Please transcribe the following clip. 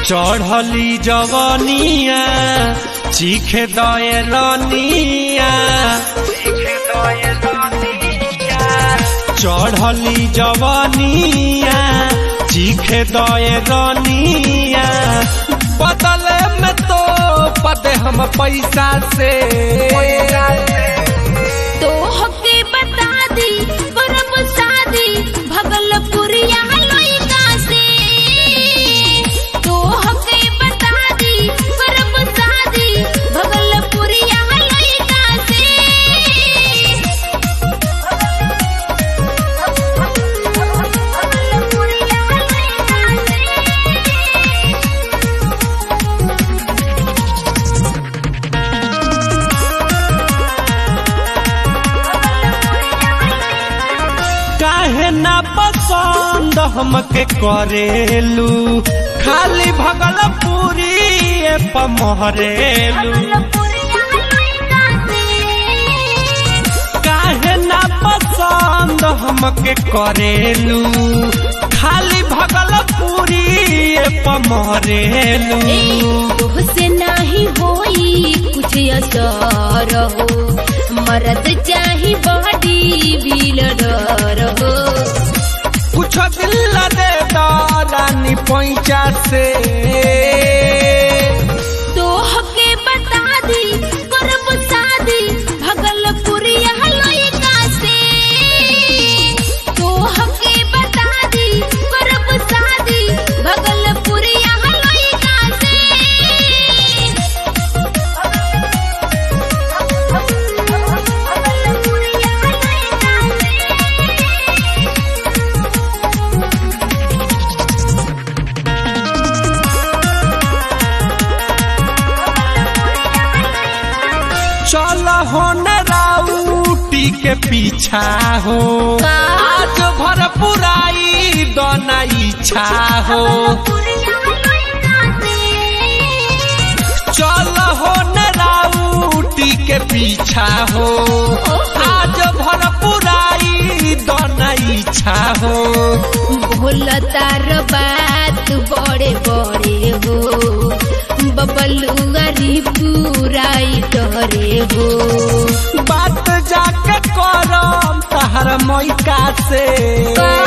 चढ़ली जवनिया चीखे दए रनिया चढ़ली जवनिया चीखे दए रनिया बदले में तो पदे हम पैसा से तो हके बता दी करब शादी भगलपुरिया लइका से तो हके बता दी करब शादी भगलपुरिया लइका से भगलपुरिया लइका से काहे ना पसंद हमके करेलू खाली भगलपुरी पमहरेलू काहे ना पसंद हमके करेलू खाली भगलपुरी पमहरेलू तुहसे नाही होई कुछ असर हो मरद चाही बॉडी बिल्डर हो कुछ दिल दे दानी पैंचा से तो हके बता दी करब शादी भगलपुरिया लइका से तो हके बता दी करब शादी भगलपुरिया लइका से चल हो न राउटी के पीछा हो आज भर पुराई दोना इच्छा हो चल हो न राउटी के पीछा हो आज भर पुराई दोना इच्छा हो भोला तार बात बड़े बड़े हो बबलुआरी पुराई डरे हो बात जाके करम तहर मैका से